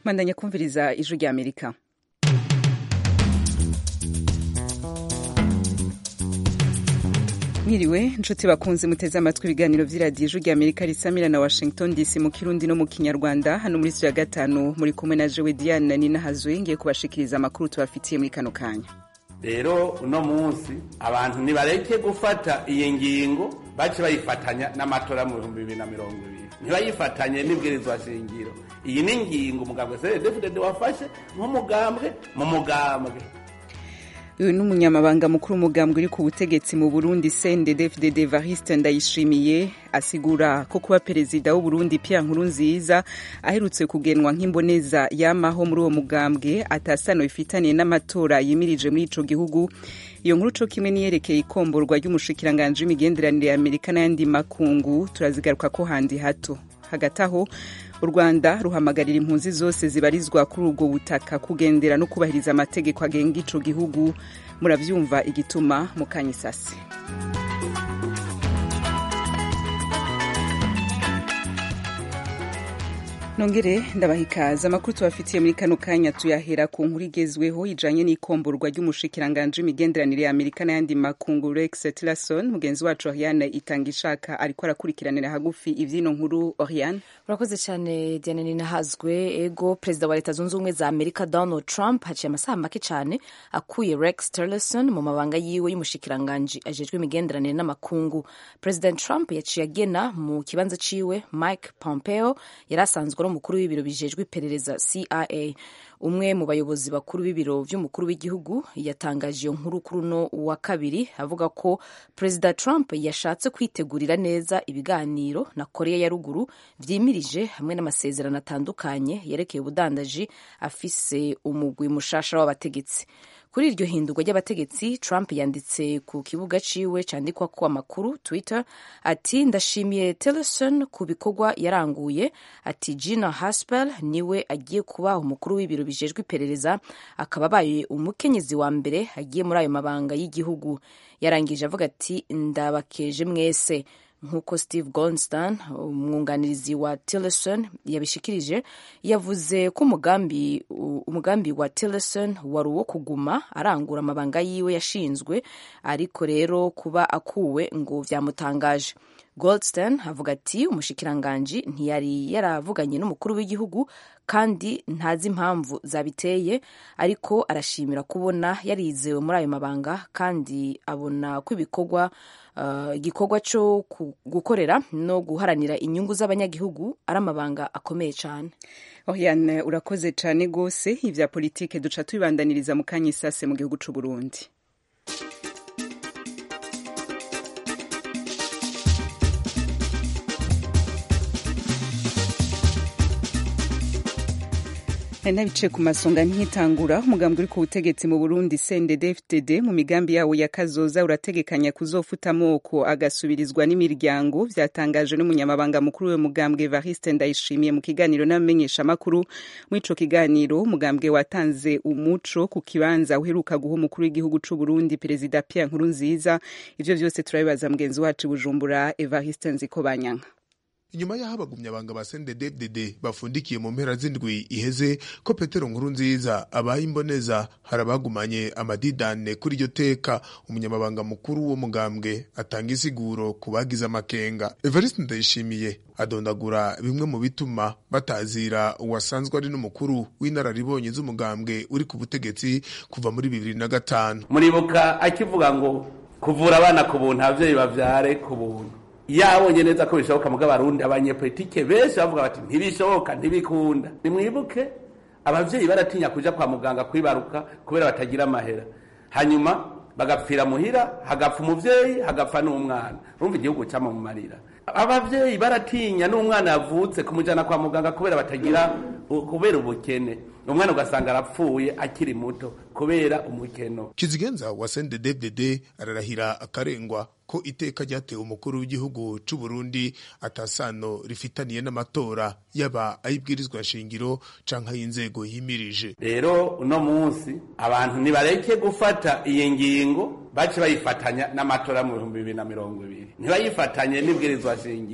mandanya kumviriza ijwi rya amerika mwiriwe nshuti bakunze muteze amatwi ibiganiro vy'iradiyo ijwi rya amerika risamira na washington dc mu kirundi no mu kinyarwanda hano muri studio ya gatanu muri kumwe na jewe diane nina hazwe ngiye kubashikiriza amakuru tubafitiye muri kano kanya rero uno munsi abantu nibareke gufata iyi ngingo bace bayifatanya n'amatora mu bihumbi bibiri na mirongo ibiri ntibayifatanye n'ibwirizwa shingiro iyi ni ingingo umugambwe cdfdd wafashe nk'umugambwe mu mugambwe uyu ni umunyamabanga mukuru umugambwe uri ku butegetsi mu burundi cndd evariste ndayishimiye asigura ko kuba perezida w'uburundi pierre nkurunziza aherutse kugenwa nk'imboneza yamaho muri uwo mugambwe atasano bifitaniye n'amatora yimirije muri ico gihugu iyo nkuru co kimwe niyerekeye ikomborwa ry'umushikiranganji w'imigenderanire ya amerika n'ayandi makungu turazigaruka ko handi hato hagati aho u rwanda ruhamagarira impunzi zose zibarizwa kuri ubwo butaka kugendera no kubahiriza amategeko agenga ico gihugu muravyumva igituma mu kanyisasi nongere ndabaha ikaze amakuru tubafitiye muri kano kanya tuyahera ku nkuru igezweho ijanye n'ikomborwa ry'umushikiranganji w'imigenderanire ya amerika n'ayandi makungu rex tillerson mugenzi wacu oriane itanga ishaka ariko arakurikiranira hagufi ivyino nkuru oriane urakoze cyane diane ninahazwe ego perezida wa leta zunze ubumwe za amerika donald trump haciye amasaha make cyane akuye rex tillerson mu mabanga yiwe y'umushikiranganji ajejwe imigenderanire n'amakungu president trump yaciye agena mu kibanza ciwe mike pompeo yari asanzwe ari umukuru w'ibiro bijejwe iperereza cia umwe mu bayobozi bakuru b'ibiro vy'umukuru w'igihugu yatangaje iyo nkuru kuri uno wa kabiri avuga ko perezida trump yashatse kwitegurira neza ibiganiro na korea ya ruguru vyimirije hamwe n'amasezerano atandukanye yerekeye ubudandaji afise umugwi mushasha w'abategetsi kuri iryo hindurwa ry'abategetsi trump yanditse ku kibuga ciwe candikwako amakuru twitter ati ndashimiye tillerson ku bikorwa yaranguye ati gina haspel niwe agiye kuba umukuru w'ibiro bijejwe iperereza akaba abaye umukenyezi wa mbere agiye muri ayo mabanga y'igihugu yarangije avuga ati ndabakeje mwese nk'uko steve goldston umwunganirizi wa tillerson yabishikirije yavuze ko umugambi umugambi wa tillerson wari uwo kuguma arangura amabanga yiwe yashinzwe ariko rero kuba akuwe ngo vyamutangaje goldstein avuga ati umushikiranganji ntiyari yaravuganye n'umukuru w'igihugu kandi ntazi impamvu zabiteye ariko arashimira kubona yarizewe muri ayo mabanga kandi abona ko ibikorwa igikorwa uh, cyo gukorera no guharanira inyungu z'abanyagihugu ari amabanga akomeye cyane oriane urakoze cyane rwose ibya politike duca tubibandaniriza mu kanya isase mu gihugu cy'u burundi nari nabicaye ku masonga nkitangura umugambi uri ku butegetsi mu burundi cndd-fdd mu migambi yawo ya kazoza urategekanya kuzofuta amoko agasubirizwa n'imiryango vyatangajwe n'umunyamabanga mukuru we mugambwe evariste ndayishimiye mu kiganiro n'abamenyeshamakuru muri ico kiganiro umugambwe watanze umuco ku kibanza uheruka guha umukuru w'igihugu c'u burundi perezida pierre nkurunziza ivyo vyose turabibaza mugenzi wacu bujumbura evariste nzikobanyanka inyuma y'aho abagumyabanga ba CNDD-FDD bafundikiye mu mpera z'indwi iheze ko Petero Nkurunziza abaye imboneza harabagumanye amadidane kuri iryo teka umunyamabanga mukuru wo mugambwe atanga isiguro ku bagize amakenga Evariste Ndayishimiye adondagura bimwe mu bituma batazira uwasanzwe ari n'umukuru w'inararibonye z'umugambwe uri ku butegetsi kuva muri bibiri na gatanu muribuka akivuga ngo kuvura abana ku buntu abavyeyi bavyare ku buntu yabonye neza ko bishoboka muga abarundi abanyepolitike benshi bavuga bati ntibishoboka ntibikunda nimwibuke abavyeyi baratinya kuja kwa muganga kwibaruka kubera batagira amahera hanyuma bagapfira muhira hagapfa umuvyeyi hagapfa n'umwana urumva igihugu cama mu marira abavyeyi baratinya n'umwana yavutse kumujana kwa muganga kubera batagira kubera ubukene umwana ugasanga arapfuye akiri muto kubera umukeno kizigenza wa CNDD-FDD ararahira akarengwa ko iteka ryatewe umukuru w'igihugu c'u Burundi atasano rifitaniye n'amatora yaba ayibwirizwa shingiro canke ay'inzego yimirije rero uno munsi abantu nibareke gufata iyi ngingo bace bayifatanya n'amatora mu bihumbi bibiri na mirongo ibiri ntibayifatanye n'ibwirizwa shingiro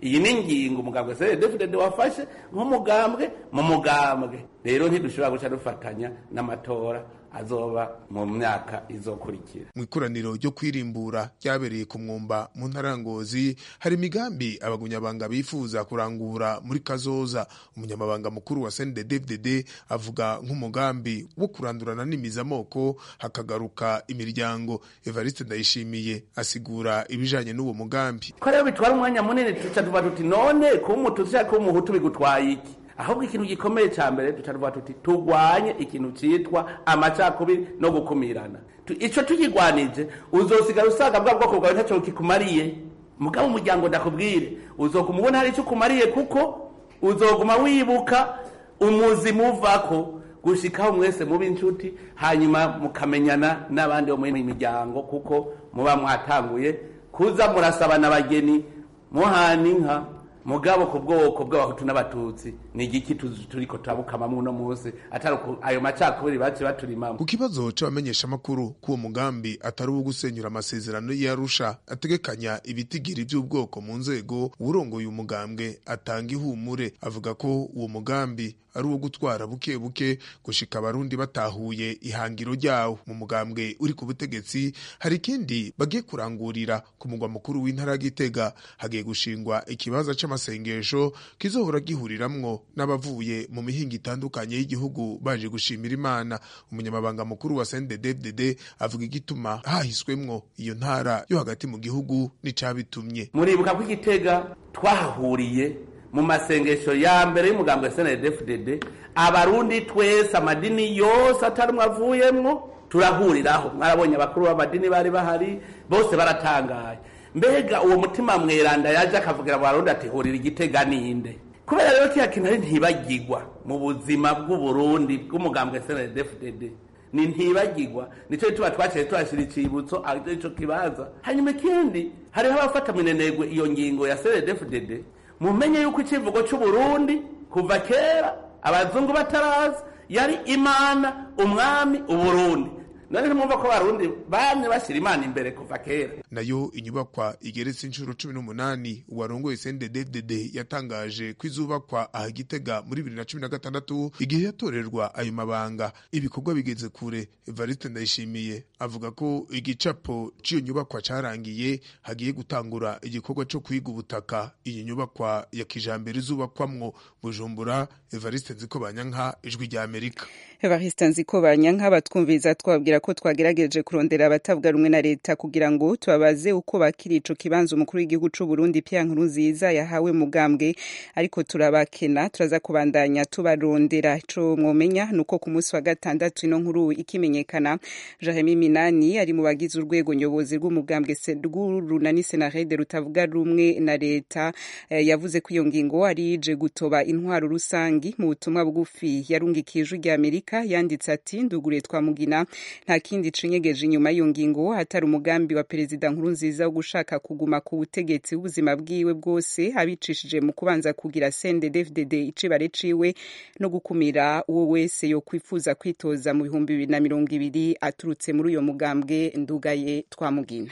iyi ni ingingo umugambwe cndfdd wafashe nk'umugambwe mu mugambwe rero ntidushobora guca dufatanya n'amatora azoba mu myaka izokurikira mu ikoraniro ryo kwirimbura ryabereye ku mwumba mu ntara ya ngozi hari imigambi abagunyabanga bifuza kurangura muri kazoza umunyamabanga mukuru wa cnddfdd avuga nk'umugambi wo kurandurana n'imizamoko hakagaruka imiryango evariste ndayishimiye asigura ibijanye n'uwo mugambi ko rero bitwara umwanya munini tuca tuba tuti none kuba umututsi cyangwa kuba umuhutu bigutwaye iki ahubwo ikintu gikomeye cya mbere duca tuvuga tuti turwanye ikintu cyitwa amacakubiri no gukumirana icyo tukigwanije uzosigara usanga bwa bwoko bwawe ntacyo kikumariye mugabo umuryango ndakubwire uzoguma ubona hari icyo ukumariye kuko uzoguma wibuka umuzi muvako gushikaho mwese muba inshuti hanyuma mukamenyana n'abandi bo mu miryango kuko muba mwatanguye kuza murasabana abageni muhana inka mugabo ku bwoko bw'abahutu n'abatutsi ni igiki turiko turabukamamwo uno munsi atari ayo macakubiri bace baturimamo ku kibazo c'abamenyeshamakuru k'uwo mugambi atari uwo gusenyura amasezerano y'arusha ategekanya ibitigiri vy'ubwoko mu nzego uwurongoye umugambwe atanga ihumure avuga ko uwo mugambi ari uwo gutwara buke buke gushika abarundi batahuye ihangiro ryawo mu mugambwe uri ku butegetsi hari ikindi bagiye kurangurira ku mugwa mukuru w'intara gitega hagiye gushingwa ikibanza c'amasengesho kizohora gihuriramwo n'abavuye mu mihinga itandukanye y'igihugu baje gushimira imana umunyamabanga mukuru wa CNDD-FDD avuga igituma hahiswemwo iyo ntara yo hagati mu gihugu n'icabitumye muribuka ko igitega twahahuriye mu masengesho ya mbere y'umugambwe SNDD-FDD abarundi twese amadini yose atarimwe avuyemwo turahuriraho mwarabonye abakuru b'amadini bari bahari bose baratangaye mbega uwo mutima mweranda yaje akavugira abarundi ati hurira igitega ninde kubera rero kiya kintu ari ntibagirwa mu buzima bw'uburundi bw'umugambwe SNDD-FDD ni ntibagirwa nico tuba twaciye tuhashira icibutso ico kibaza hanyuma ikindi hariho abafata minenegwe iyo ngingo ya SNDD-FDD mumenye yuko icivugo c'uburundi kuva kera abazungu bataraza yari imana umwami uburundi none ntimwumva ko abarundi bamye bashyira imana imbere kuva kera nayo inyubakwa igeretse inshuro cumi n'umunani uwarongoye CNDD-FDD yatangaje ko izubakwa aha Gitega muri bibiri na cumi na gatandatu igihe yatorerwa ayo mabanga ibikorwa bigeze kure Evariste Ndayishimiye avuga ko igicapo c'iyo nyubakwa carangiye hagiye gutangura igikorwa co kwiga ubutaka iyi nyubakwa ya kijambere izubakwamwo Bujumbura Evariste Nzikobanyanka ijwi rya Amerika Evariste Nzikobanyanka batwumviza twabwira ko twagerageje kurondera abatavuga rumwe na leta kugira ngo tubabaze uko bakiri ico kibanza umukuru w'igihugu c'u Burundi Pierre Nkurunziza yahawe mugambwe ariko turabakena turaza kubandanya tubarondera ico mwomenya nuko ku munsi wa gatandatu ino nkuru ikimenyekana Jeremy Minani ari mu bagize urwego nyobozi rw'umugambwe rw'urunani Senarede rutavuga rumwe na leta eh, yavuze ko iyo ngingo ari ije gutoba intwaro rusangi mu butumwa bugufi yarungikiye ijwi rya Amerika yanditse ati ndugure twamugina nta kindi cinyegeje inyuma y'iyo ngingo hatari umugambi wa perezida Nkurunziza wo gushaka kuguma ku butegetsi ubuzima bwiwe bwose abicishije mu kubanza kugira CNDD-FDD icibare ciwe no gukumira uwo wese yo kwifuza kwitoza mu bihumbi bibiri na mirongo ibiri aturutse muri uyo mugambwe ndugaye twamugina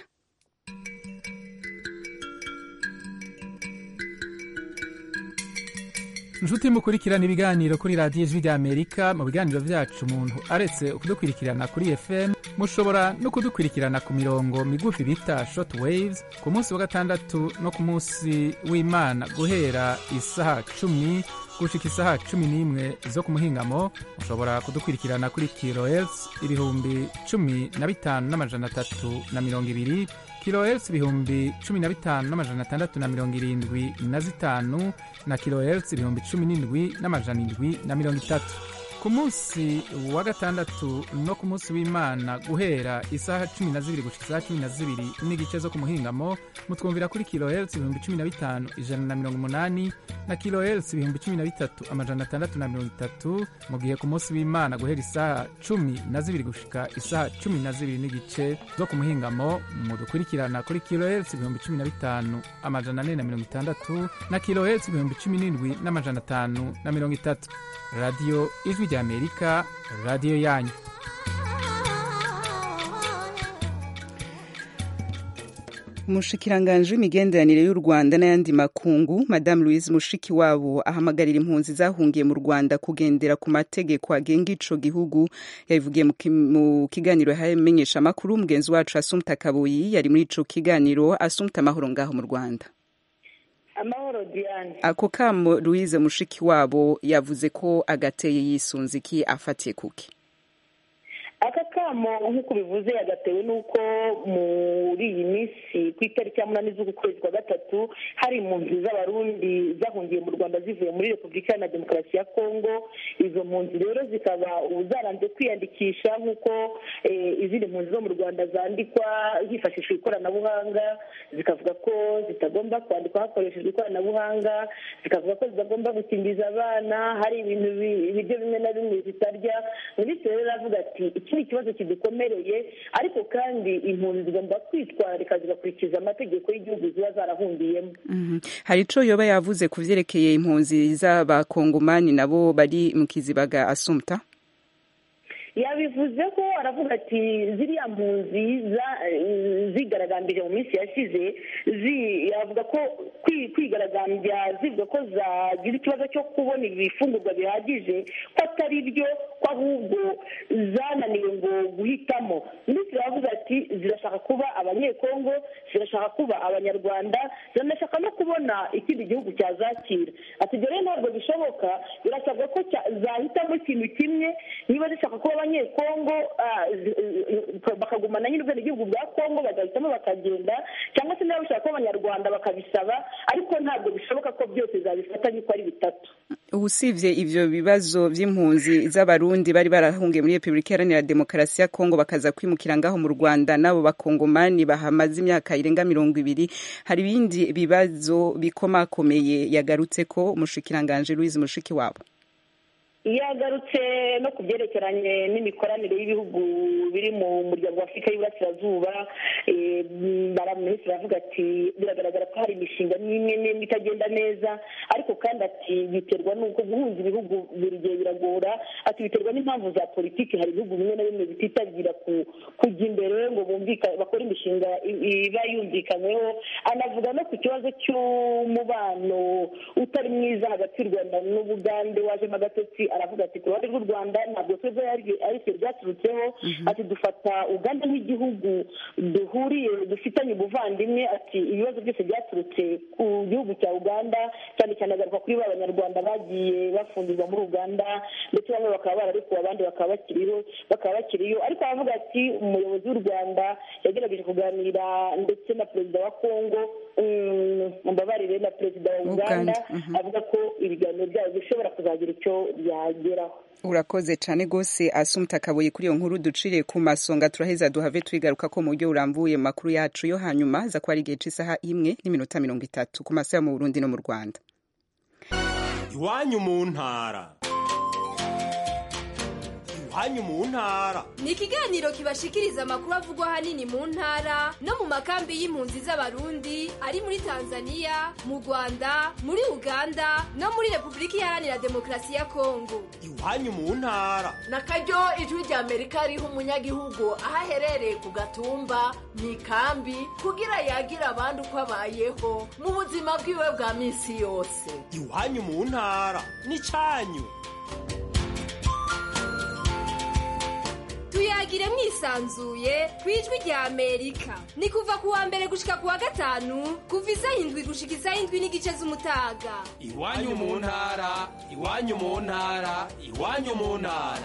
inshuti mukurikirana ibiganiro kuri radiyo ijwi rya amerika mu biganiro byacu umuntu aretse kudukurikirana kuri fm mushobora no kudukurikirana ku mirongo migufi bita short waves ku munsi wa gatandatu no ku munsi w'imana guhera isaha cumi gushika isaha cumi n'imwe zo ku muhingamo mushobora kudukurikirana kuri kilohertz ibihumbi cumi na bitanu n'amajana atatu na mirongo ibiri kilohertz ibihumbi cumi na bitanu n'amajana atandatu na mirongo irindwi na zitanu na kilohertz ibihumbi cumi n'indwi n'amajana indwi na mirongo itatu ku munsi wa gatandatu no ku munsi w'imana guhera isaha cumi na zibiri gushika isaha cumi na zibiri n'igice zo ku muhingamo mutwumvira kuri kilohertz ibihumbi cumi na bitanu ijana na mirongo umunani na kilohertz ibihumbi cumi na bitatu amajana atandatu na mirongo itatu mu gihe ku munsi w'imana guhera isaha cumi na zibiri gushika isaha cumi na zibiri n'igice zo ku muhingamo mudukurikirana kuri kilohertz ibihumbi cumi na bitanu amajana ane na mirongo itandatu na kilohertz ibihumbi cumi n'indwi n'amajana atanu na mirongo itatu radiyo ijwi rya amerika radiyo yanyu umushikiranganji w'imigenderanire y'u rwanda n'ayandi makungu madamu louise mushikiwabo ahamagarira impunzi zahungiye mu rwanda kugendera ku mategeko agenga ico gihugu yabivugiye mu kiganiro yamenyesha amakuru mugenzi wacu asumta kabuyi yari muri ico kiganiro asumta amahoro ngaho mu rwanda amahoro diane ako kamo louise mushikiwabo yavuze ko agateye yisunze iki afatiye kuki aka kamo nk'uko bivuze yagatewe n'uko muri iyi minsi ku itariki ya munani z'uku kwezi kwa gatatu hari impunzi z'abarundi zahungiye mu rwanda zivuye muri repubulika na demokarasi ya kongo izo mpunzi rero zikaba ubu zaranze kwiyandikisha nk'uko izindi mpunzi zo mu rwanda zandikwa hifashishwa ikoranabuhanga zikavuga ko zitagomba kwandikwa hakoreshejwe ikoranabuhanga zikavuga ko zitagomba gukingiza abana hari ibintu ibiryo bimwe na bimwe zitarya minisitiri rero aravuga ati iki ni ikibazo kidukomereye ariko kandi impunzi zigomba kwitwararika zigakurikiza amategeko y'igihugu ziba zarahungiyemo hari ico yoba yavuze ku vyerekeye impunzi z'abakongomani nabo bari mu kizibaga asumta yabivuze ko aravuga ati ziriya mpunzi zigaragambije mu minsi yashize yavuga ko kwigaragambya zivuga ko zagira ikibazo cyo kubona ibifungurwa bihagije ko atari byo ko ahubwo zananiwe ngo guhitamo minisitiri aravuga ati zirashaka kuba abanyekongo zirashaka kuba abanyarwanda ziranashaka no kubona ikindi gihugu cyazakira ati ibyo rero ntabwo bishoboka birasabwa ko zahitamo ikintu kimwe niba zishaka kuba abanyekongo bakagumana nyine ubwenegihugu bwa kongo bagahitamo bakagenda cyangwa se niba bashaka kuba abanyarwanda bakabisaba ariko ntabwo bishoboka ko byose zabifatanya uko ari bitatu usibye ivyo bibazo vy'impunzi z'abarundi bari barahungiye muri repubulika iharanira demokarasi ya kongo bakaza kwimukira ngaho mu rwanda n'abo bakongomani bahamaze imyaka irenga mirongo ibiri hari ibindi bibazo bikomakomeye yagarutse ko umushikiranganji louise mushiki wabo yagarutse no ku byerekeranye n'imikoranire y'ibihugu biri mu muryango wa afurika y'iburasirazuba minisitiri aravuga ati biragaragara ko hari imishinga n'imwe n'imwe itagenda neza ariko kandi ati biterwa n'uko guhuza ibihugu buri gihe biragora ati biterwa n'impamvu za politiki hari ibihugu bimwe na bimwe bititabira kujya imbere ngo bakore imishinga iba yumvikanyweho anavuga no ku kibazo cy'umubano utari mwiza hagati y'u rwanda n'ubugande wajemo agatotsi aravuga ati ku ruhande rw'u rwanda ntabwo twebwe ari twe byaturutseho ati dufata uganda nk'igihugu duhuriye dufitanye ubuvandimwe ati ibibazo byose byaturutse ku gihugu cya uganda cyane cyane agaruka kuri ba banyarwanda bagiye bafungirwa muri uganda ndetse bamwe bakaba bararekuwe abandi bakaba bakiriho bakaba bakiriyo ariko aravuga ati umuyobozi w'u rwanda yagerageje kuganira ndetse na perezida wa kongo mbabarire na perezida wa uganda avuga ko ibiganiro byabo bishobora kuzagira icyo byageraho urakoze cyane rwose asumta akabuye kuri iyo nkuru duciriye ku masonga turaheza duhave twigaruka ko mu buryo burambuye mu makuru yacu yo hanyuma za ko ari igihe cy'isaha imwe n'iminota mirongo itatu ku masaha mu burundi no mu rwanda iwanyu mu ntara iwanyu mu ntara ni ikiganiro kibashikiriza amakuru avugwa ahanini mu ntara no mu makambi y'impunzi z'abarundi ari muri tanzania mu rwanda muri uganda no muri repubulika iharanira demokarasi ya kongo iwanyu mu ntara na karyo ijwi rya amerika riha umunyagihugu aho aherereye ku gatumba mu ikambi kugira yagira abandi uko abayeho mu buzima bwiwe bwa minsi yose iwanyu mu ntara ni cyanyu tuyagire mwisanzuye ku ijwi rya amerika ni kuva ku wa mbere gushika ku wa gatanu kuva isaha indwi gushika isaha indwi n'igice z'umutaga iwanyu mu ntara iwanyu mu ntara iwanyu mu ntara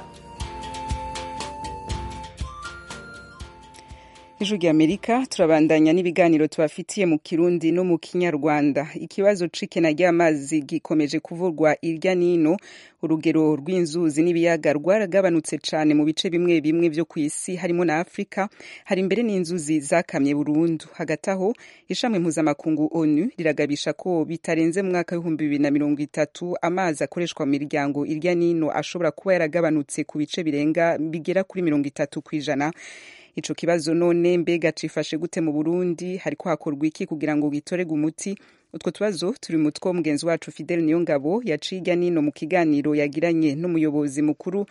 ijwi rya amerika turabandanya n'ibiganiro tubafitiye mu kirundi no mu kinyarwanda ikibazo c'ikena ry'amazi gikomeje kuvurwa irya nino urugero rw'inzuzi n'ibiyaga rwaragabanutse cane mu bice bimwe bimwe vyo ku isi harimo na afurika hari imbere n'inzuzi zakamye burundu hagati aho ishami mpuzamakungu onu riragabisha ko bitarenze mu mwaka w'ibihumbi bibiri na mirongo itatu amazi akoreshwa mu miryango irya nino ashobora kuba yaragabanutse ku bice birenga bigera kuri mirongo itatu kw'ijana ico kibazo none mbega cifashe gute mu Burundi hariko hakorwa iki kugira ngo gitorege umuti utwo tubazo turi mu two mugenzi wacu Fidel Niyongabo yaciye nino mu kiganiro yagiranye n'umuyobozi mukuru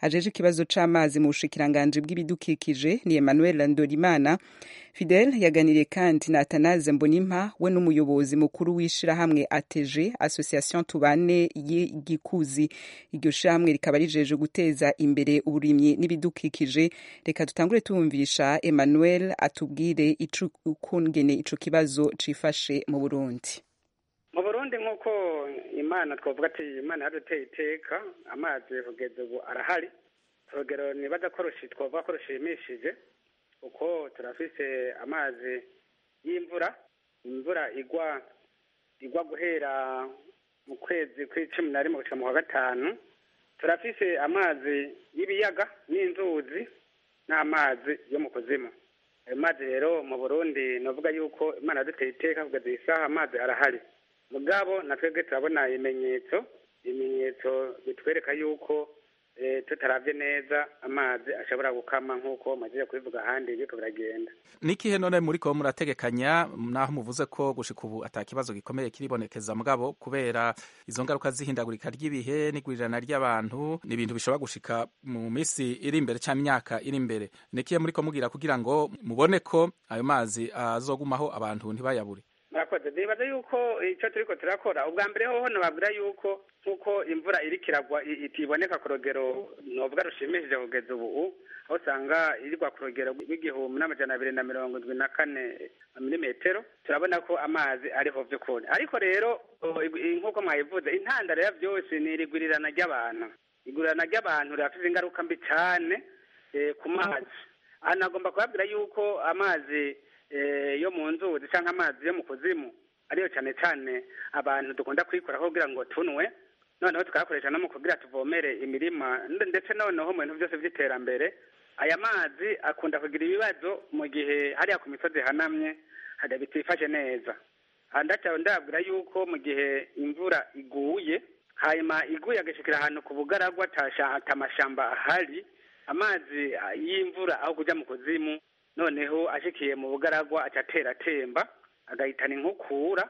ajeje ikibazo c'amazi mu bushikiranganji bw'ibidukikije ni Emmanuel Ndorimana Fidel yaganiriye kandi na Atanaze Mbonimpa we n'umuyobozi mukuru w'ishirahamwe ATG Association Tubane y'Igikuzi iryo shirahamwe rikaba rijeje guteza imbere uburimyi n'ibidukikije reka tutangure tumvisha Emmanuel atubwire ico ukungene ico kibazo cifashe mu Burundi mu burundi nk'uko imana twavuga ati imana yaduteye iteka amazi kugeza ubu arahari urugero nibaza ko twavuga ko rushimishije kuko turafise amazi y'imvura imvura igwa igwa guhera mu kwezi kw'icumi na rimwe gushika mu kwa gatanu turafise amazi y'ibiyaga n'inzuzi n'amazi yo mu kuzimu ayo mazi rero mu burundi navuga yuko imana yaduteye iteka kugeza iyi saha amazi arahari mugabo na twebwe turabona ibimenyetso ibimenyetso bitwereka yuko tutaravye neza amazi ashobora gukama nk'uko maze kubivuga ahandi biriko biragenda nikihe none muriko murategekanya naho muvuze ko gushika ubu ata kibazo gikomeye kiribonekeza mugabo kubera izo ngaruka z'ihindagurika ry'ibihe n'igurirana ry'abantu ni ibintu bishobora gushika mu misi iri imbere cyangwa imyaka iri imbere nikihe muriko mugira kugira ngo mubone ko ayo mazi azogumaho abantu ntibayabure murakoze nibaza yuko icyo turiko turakora ubwa mbere hoho nababwira yuko nk'uko imvura iriko iragwa itiboneka ku rugero novuga rushimishije kugeza ubu aho usanga irigwa ku rugero rw'igihumbi n'amajana abiri na mirongo indwi na kane milimetero turabona ko amazi ariho vy'ukuri ariko rero nk'uko mwabivuze intandaro ya vyose ni irigurirana ry'abantu igurirana ry'abantu rirafise ingaruka mbi cane ku mazi aha nagomba kubabwira yuko amazi yo mu nzuzi cyangwa amazi yo mu kuzimu ariyo cyane cyane abantu dukunda kuyikoraho kugira ngo tunwe noneho tukayakoresha no mu kugira tuvomere imirima ndetse noneho mu bintu byose by'iterambere aya mazi akunda kugira ibibazo mu gihe hariya ku misozi hanamye hada bitifashe neza ndacyaba ndabwira yuko mu gihe imvura iguye hanyuma iguye agashikira ahantu ku bugaragwa atamashamba ahari amazi y'imvura aho kujya mu kuzimu noneho ashikiye mu bugaragwa atatera atemba agahitana inkukura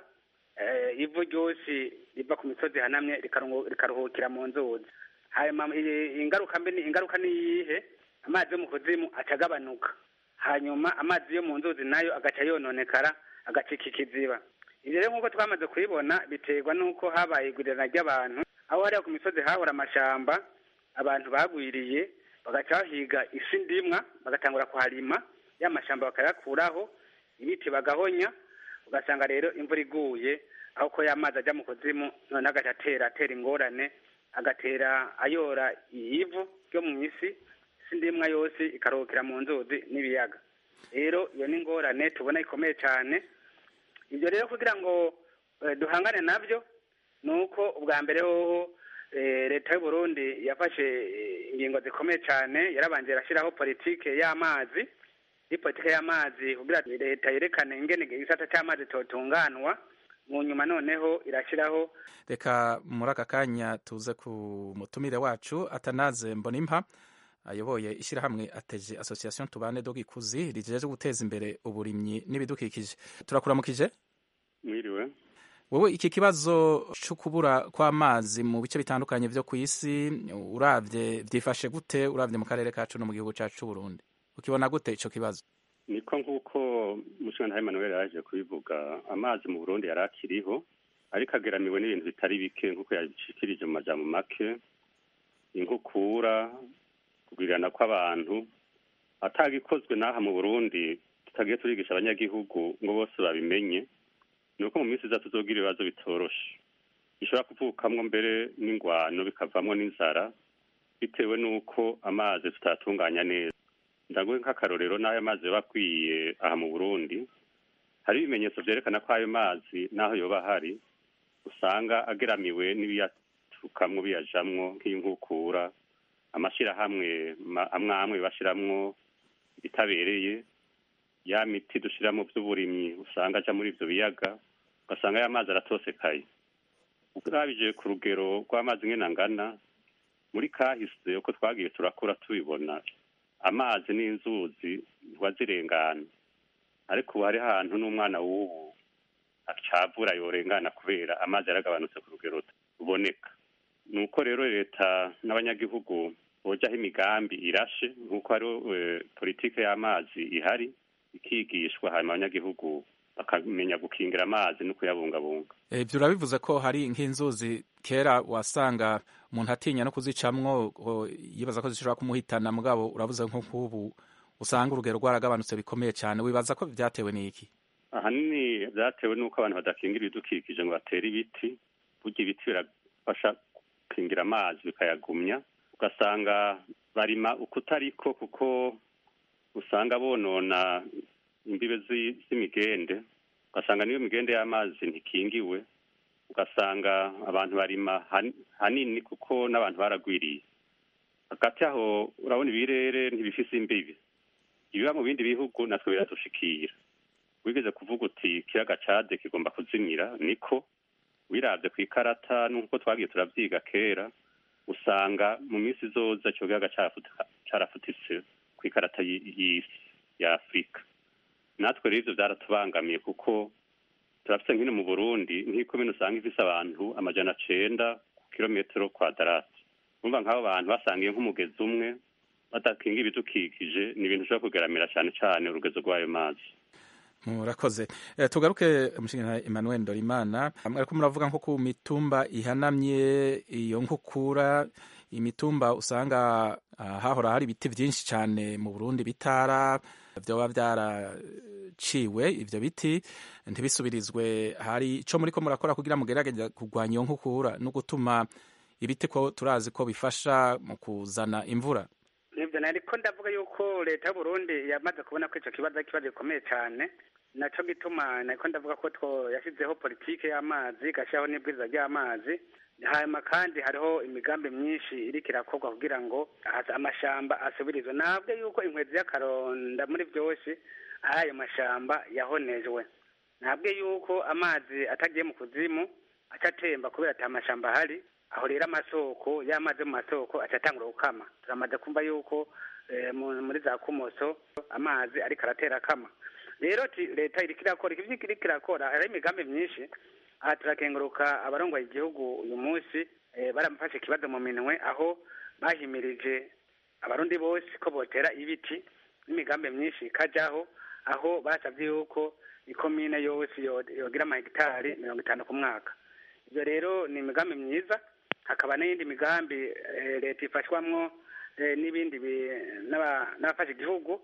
ivu ryose riva ku misozi hanamye rikaruhukira mu nzuzi hanyuma ingaruka mbi ingaruka ni iyihe amazi yo mu kuzimu acagabanuka hanyuma amazi yo mu nzuzi nayo agaca yononekara agacika ikiziba ibyo rero nk'uko twamaze kubibona biterwa n'uko habaye igurirana ry'abantu aho hariya ku misozi hahora amashamba abantu bagwiriye bagaca bahiga isi ndimwa bagatangura kuharima ya mashamba bakayakuraho ibiti bagahonya ugasanga rero imvura iguye aho ko y'amazi ajya mu kuzimu none agaca atera atera ingorane agatera ayora ivu ryo mu isi isi ndimwa yose ikaruhukira mu nzuzi n'ibiyaga rero iyo ni ingorane tubona ikomeye cyane ibyo rero kugira ngo duhangane nabyo ni uko ubwa mbere hoho leta y'u Burundi yafashe ingingo zikomeye cyane yarabanje irashyiraho politike y'amazi iyi politike y'amazi kugira leta yerekane ingene igisata cy'amazi totunganwa mu nyuma noneho irashyiraho reka muri aka kanya tuze ku mutumire wacu atanaze mbonimpa ayoboye ishyirahamwe ateje association tubane do gikuzi rijeje guteza imbere uburimyi n'ibidukikije turakuramukije mwiriwe wowe iki kibazo cyo kubura kw'amazi mu bice bitandukanye byo ku isi uravye vyifashe gute uravye mu karere kacu no mu gihugu cacu c'u Burundi ukibona gute ico kibazo niko nk'uko mushinga Emmanuel yaje kubivuga amazi mu Burundi yari akiriho ariko ageramiwe n'ibintu bitari bike nk'uko yabishikirije mu majambo make inkukura kugwirirana kw'abantu atagikozwe n'aha mu Burundi tutagiye turigisha abanyagihugu ngo bose babimenye ni uko mu minsi iza tuzogira ibibazo bitoroshe bishobora kuvukamwo mbere n'ingwano bikavamwo n'inzara bitewe n'uko amazi tutatunganya neza ndaguhe nk'akarorero n'ayo mazi yoba akwiye aha mu burundi hari ibimenyetso vyerekana ko ayo mazi n'aho yoba ahari usanga ageramiwe n'ibiyatukamwo biyajamwo nk'inkukura amashirahamwe amwe amwe bashiramwo ibitabereye ya miti dushira mu vy'uburimyi usanga aja muri ivyo biyaga ugasanga ya mazi aratosekaye urabije ku rugero rw'amazi ngena angana muri kahise uko twagiye turakura tubibona amazi n'inzuzi ntiwazirengana ariko ubu hari ahantu n'umwana w'ubu acavura yorengana kubera amazi yaragabanutse ku rugero ruboneka ni uko rero leta n'abanyagihugu hojaho imigambi irashe nk'uko hari politike y'amazi ihari ikigishwa hanyuma abanyagihugu bakamenya gukingira amazi no kuyabungabunga ibyo urabivuze ko hari nk'inzuzi kera wasanga umuntu atinya no kuzicamwo yibaza ko zishobora kumuhitana mugabo uravuze nko nk'ubu usanga urugero rwaragabanutse bikomeye cyane wibaza ko byatewe n'iki ahanini byatewe n'uko abantu badakingira ibidukikije ngo batere ibiti burya ibiti birafasha gukingira amazi bikayagumya ugasanga barima ukutariko kuko usanga bonona imbibe z'imigende ugasanga niyo migende y'amazi ntikingiwe ugasanga abantu barima hanini kuko n'abantu baragwiriye hagati aho urabona ibirere ntibifise imbibi ibiba mu bindi bihugu natwe biradushikira wigeze kuvuga uti ikiyaga cade kigomba kuzimira niko wirabye ku ikarata n'uko twagiye turavyiga kera usanga mu minsi izoza ico kiyaga carafutitse ku ikarata y'isi ya afurika natwe rero ivyo vyaratubangamiye kuko turafise nkino mu burundi nk'ikomine usanga ifise abantu amajana cenda ku kilometero kwadarati umva nk'abo bantu basangiye nk'umugezi umwe badakinga ibidukikije ni ibintu ushobora kugeramira cyane cyane urugezo rw'ayo mazi murakoze tugaruke umushinga Emmanuel Ndorimana ariko muravuga nko ku mitumba ihanamye iyo nkukura imitumba usanga hahora hari ibiti byinshi cyane mu Burundi bitara byoba byaraciwe ivyo biti ntibisubirizwe hari ico muriko murakora kugira mugerageze kurwanya iyo nkukura no gutuma ibiti ko turazi ko bifasha mu kuzana imvura nibyo nariko ndavuga yuko leta y'uburundi yamaze kubona ko ico kibazo ari ikibazo gikomeye cyane naco gituma nariko ndavuga ko two yashyizeho politike y'amazi igashyiraho n'ibwiriza ry'amazi hanyuma kandi hariho imigambi myinshi iriko irakorwa kugira ngo amashamba asubirizwe ntabwo yuko inkwezi y'akaronda muri byose ayo mashamba yahonejwe ntabwo yuko amazi atagiye mu kuzimu aca atemba kubera ata mashamba ahari aho rero amasoko y'amazi yo mu masoko acatangura gukama turamaze kumva yuko muri za kumoso amazi ariko aratera akama rero leta iriko irakora ivyo iriko irakora hariho imigambi myinshi aha turakenguruka abarongoye igihugu uyu munsi baramufashe ikibazo mu minwe aho bahimirije abarundi bose ko botera ibiti n'imigambi myinshi ikajaho aho basavye yuko ikomine yose yogira amahegitari mirongo itanu ku mwaka ivyo rero ni imigambi myiza hakaba n'iyindi migambi leta ifashwamwo n'ibindi n'abafashe igihugu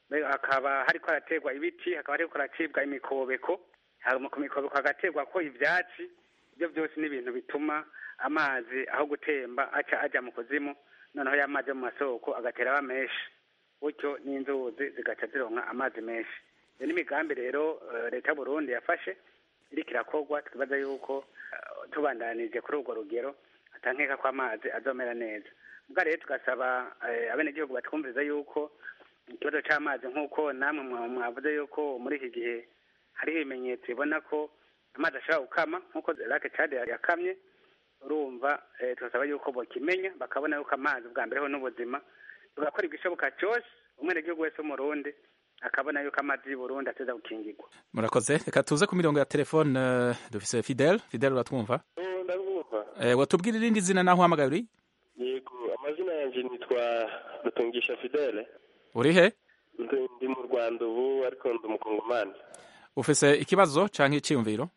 hakaba hariko haraterwa ibiti hakaba hariko haracibwa imikobeko ku mikobeko hagaterwa ko ivyatsi ibyo byose ni ibintu bituma amazi aho gutemba aca aja mu kuzimu noneho y'amazi yo mu masoko agatera aba menshi gutyo n'inzuzi zigaca zironka amazi menshi iyo n'imigambi rero leta y'uburundi yafashe iriko irakorwa twibaza yuko tubandanije kuri urwo rugero atankeka ko amazi azomera neza ubwo rero tugasaba abenegihugu batwumviriza yuko ikibazo c'amazi nk'uko namwe mwavuze yuko muri iki gihe hariho ibimenyetso bibona ko amazi ashobora gukama nk'uko lake cade yakamye urumva tugasaba yuko bokimenya bakabona yuko amazi bwa mbere ho n'ubuzima tugakora igishoboka cyose umwenegihugu wese w'umurundi akabona yuko amazi y'uburundi ateza gukingirwa murakoze reka tuze ku mirongo ya telefone dufise fidel fidel uratwumva ndabumva watubwira irindi zina naho uhamagaye uri yego amazina yanjye nitwa rutungisha fidele uri he ndi mu rwanda ubu ariko ndi umukongomani ufise ikibazo canke iciyumviro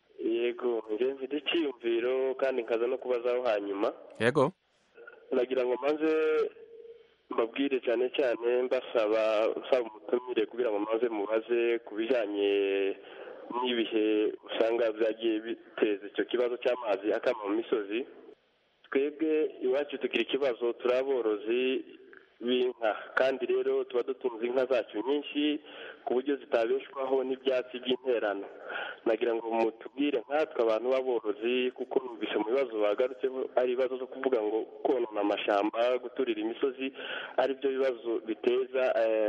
yego njye mfite icyiyumviro kandi nkaza no kubazaho hanyuma yego nagira ngo maze mbabwire cyane cyane mbasaba nsaba umutumire kugira ngo maze mubaze ku bijyanye n'ibihe usanga byagiye biteza icyo kibazo cy'amazi akama mu misozi twebwe iwacu tugira ikibazo turi aborozi b'inka kandi rero tuba dutunze inka zacu nyinshi ku buryo zitabeshwaho n'ibyatsi by'interano nagira ngo mutubwire nkatwe abantu b'aborozi kuko numvise mu bibazo bagarutseho ari ibibazo zo kuvuga ngo konona amashyamba guturira imisozi ari byo bibazo biteza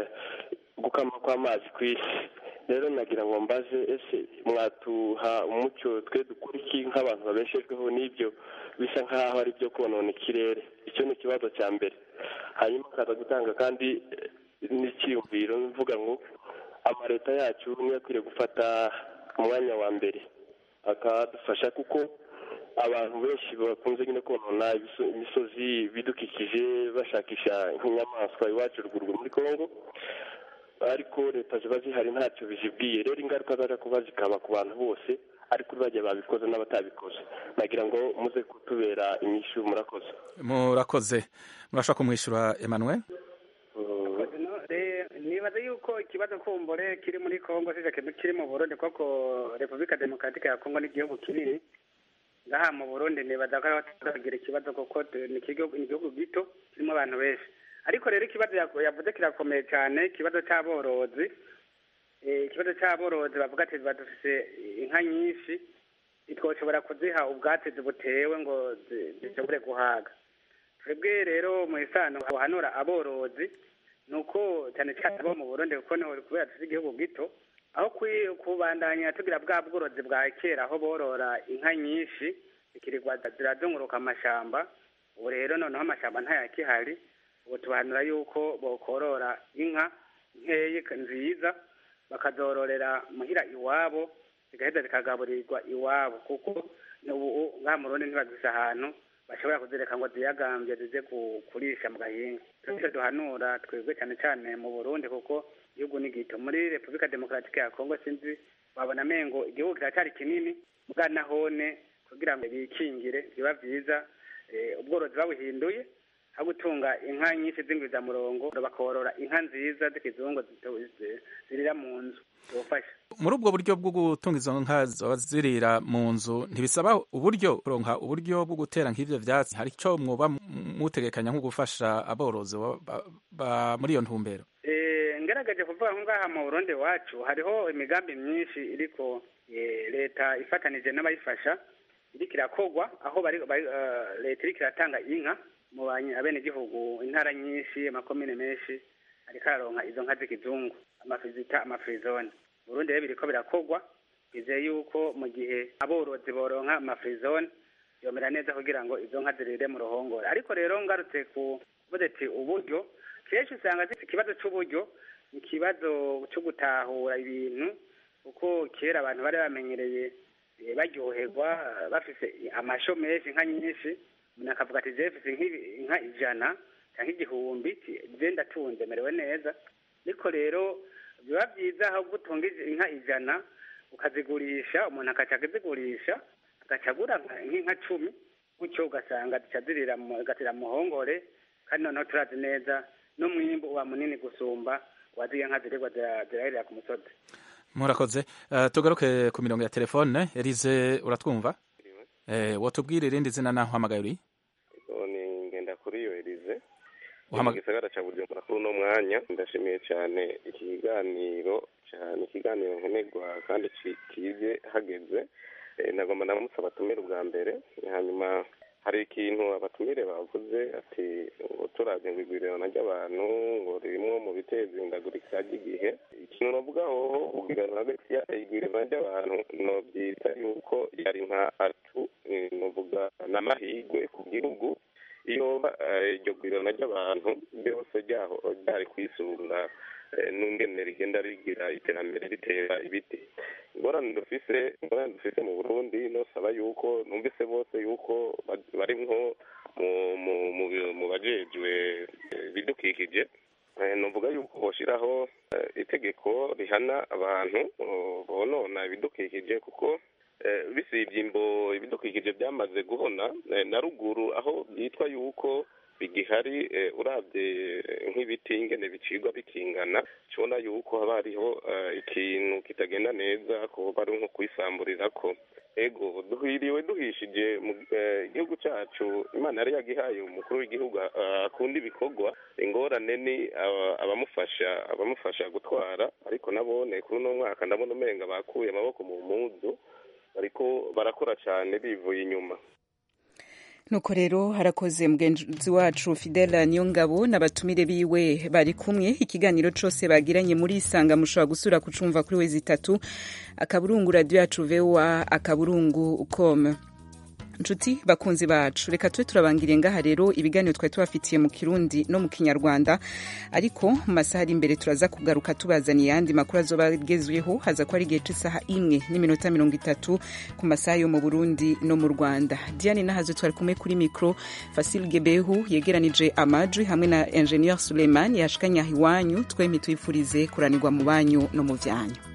gukama kw'amazi ku isi rero nagira ngo mbaze ese mwatuha umucyo twe dukora iki nk'abantu babeshejweho n'ibyo bisa nk'aho ari byo konona ikirere icyo ni ikibazo cya mbere hanyuma akaza gutanga kandi n'icyiyumviro mvuga ngo amaleta yacu niyo akwiriye gufata umwanya wa mbere akadufasha kuko abantu benshi bakunze nyine konona ibiso- imisozi bidukikije bashakisha nk'inyamaswa iwacu ruguru muri congo ariko leta ziba zihari ntacyo bizibwiye rero ingaruka zaje kuba zikaba ku bantu bose ariko bajya babikoze n'abatabikoze nagira ngo muze kutubera inyishu murakoze murakoze murashobora kumwishyura emmanuel Eh, nibaza yuko ikibazo kumbure kiri muri congo sije kiri mu burundi koko repubulika demokaratike ya congo n'igihugu kinini ngaha mu burundi nibaza ko turagira ikibazo kuko tu- ni ikigo- ni igihugu gito kirimo abantu benshi ariko rero ikibazo yaku- yavuze kirakomeye cyane ikibazo cy'aborozi Eh, ikibazo cy'aborozi bavuga ati tuba dufise inka nyinshi ntitwoshobora kuziha ubwatsi butewe ngo zi- zishobore guhaga twebwe rero mu isano buhanura aborozi ni uko cyane cyane abo mu burundi kuko niho kubera tuzi igihugu gito aho kwi- kubandanya tugira bwa bworozi bwa kera aho borora inka nyinshi zikirirwa zirazunguruka amashamba ubu rero noneho amashamba ntayakihari ubu tubahanura yuko bokorora inka nkeyi nziza bakazororera muhira iwabo zigaheza zikagaburirwa iwabo kuko ubu ngaha mu rundi ntibagise ahantu bashobora kuzireka ngo ziyagambye zize ku- kurisha mu gahinga icyo duhanura twebwe cyane cyane mu burundi kuko igihugu ni gito muri repubulika demokaratike ya kongo sinzi babona amengo igihugu kiracyari kinini bwa nahone kugira ngo bikingire biba byiza eh, ubworozi babuhinduye aho gutunga inka nyinshi z'ingwizamurongo bakorora inka nziza z'ikizungu zito- zi- zirira mu nzu zibafasha muri ubwo buryo bwo gutunga izo nka zoba zirira mu nzu ntibisaba uburyo kuronka uburyo bwo gutera nk'ivyo vyatsi hari ico mwoba mu- mutegekanya nko gufasha aborozi ba- ba- ba- muri iyo ntumbero Eh, ngerageje kuvuga nko ngaha mu burundi iwacu hariho imigambi myinshi iriko eh, leta ifatanije n'abayifasha iriko irakogwa aho bari, bari, eh, leta iriko iratanga inka mu banye- abenegihugu intara nyinshi amakomine menshi ariko araronka izo nka z'ikizungu amafizita amafirizone burundi rero biriko birakogwa bizeye yuko mu gihe aborozi boronka amafirizone yomera neza kugira ngo izo nka zirire mu ruhongore ariko rero ngarutse ku kuvuze ati uburyo kenshi usanga zifite ikibazo c'uburyo ikibazo cyo gutahura ibintu kuko kera abantu bari bamenyereye eh, baryoherwa eh, bafise amasho menshi inka nyinshi umuntu akavuga ati je mfise nk'ibi- inka ijana cyangwa igihumbi ti- je ndatunze merewe neza ariko rero biba byiza aho gutunga izi- inka ijana ukazigurisha umuntu akaca akazigurisha agaca agura nka- nk'inka cumi gutyo ugasanga zica zirira mu- zigatira mu muhongore kandi noneho turazi neza n'umwimbu uba munini gusumba waziye nka zirirwa zira- zirahirira ku musozi murakoze Eh, tugaruke ku mirongo ya telefone elize uratwumva eh, wotubwira irindi zina naho uhamagaye uri ni ngenda kuri iyo elize Uhama- mu gisagara cya bujumbura kuri uno mwanya ndashimiye cyane iki kiganiro cyane ikiganiro nkenerwa kandi ki- kije hageze Eh, nagomba ndamutse abatumire ubwa mbere hanyuma hari ikintu abatumire bavuze ati ngo turavye ngo igwirirana ry'abantu ngo rimwo mu biteza ihindagurika ry'igihe ikintu novugaho ubwirana hagati ya igwirirana ry'abantu novyita yuko yari nka atu eh, novuga n'amahigwe ku gihugu iyo eh, iryo gwirana ry'abantu ryose ryaho ryari kwisunga eh, n'ingene rigenda rigira iterambere ritera ibiti ingorane dufise ingorane dufise mu burundi nosaba yuko numvise bose yuko ba- bari nko mu- mu- mu- mu bajejwe eh, ibidukikije Eh, novuga yuko boshiraho eh, itegeko rihana abantu oh, bonona ibidukikije kuko eh, bisibye imbo ibidukikije byamaze guhona eh, na ruguru aho byitwa yuko bigihari eh, uravye eh, nk'ibiti ingene bicirwa bikingana cibona yuko haba hariho eh, ikintu kitagenda neza ko bari nko kwisamburirako ego duhiriwe duhishije mu eh, igihugu cacu imana yari yagihaye umukuru w'igihugu ah, akunda ibikorwa ingorane ni aba- abamufasha abamufasha gutwara ariko nabone kuri uno mwaka ndabona umenga bakuye amaboko mu muzu bariko barakora cane bivuye inyuma nuko rero harakoze mugenzi wacu fidela niyongabo n'abatumire biwe bari kumwe ikiganiro cose bagiranye muri isanga mushobora gusura kucumva kuri wezi itatu akaburungu radiyo yacu voa akaburungu com nshuti bakunzi bacu reka tube turabangiriye ngaha rero ibiganiro twari tubafitiye mu kirundi no mu kinyarwanda ariko mu masaha ari imbere turaza kugaruka tubazaniye ayandi makuru azoba agezweho haza ko ari igihe cy'isaha imwe n'iminota mirongo itatu ku masaha yo mu burundi no mu rwanda diane nahazo twari kumwe kuri mikoro fasil gebehu yegeranije amajwi hamwe na ingenieur suleiman yashikanya iwanyu twemye tuyifurize kuranirwa mu banyu no mu byanyu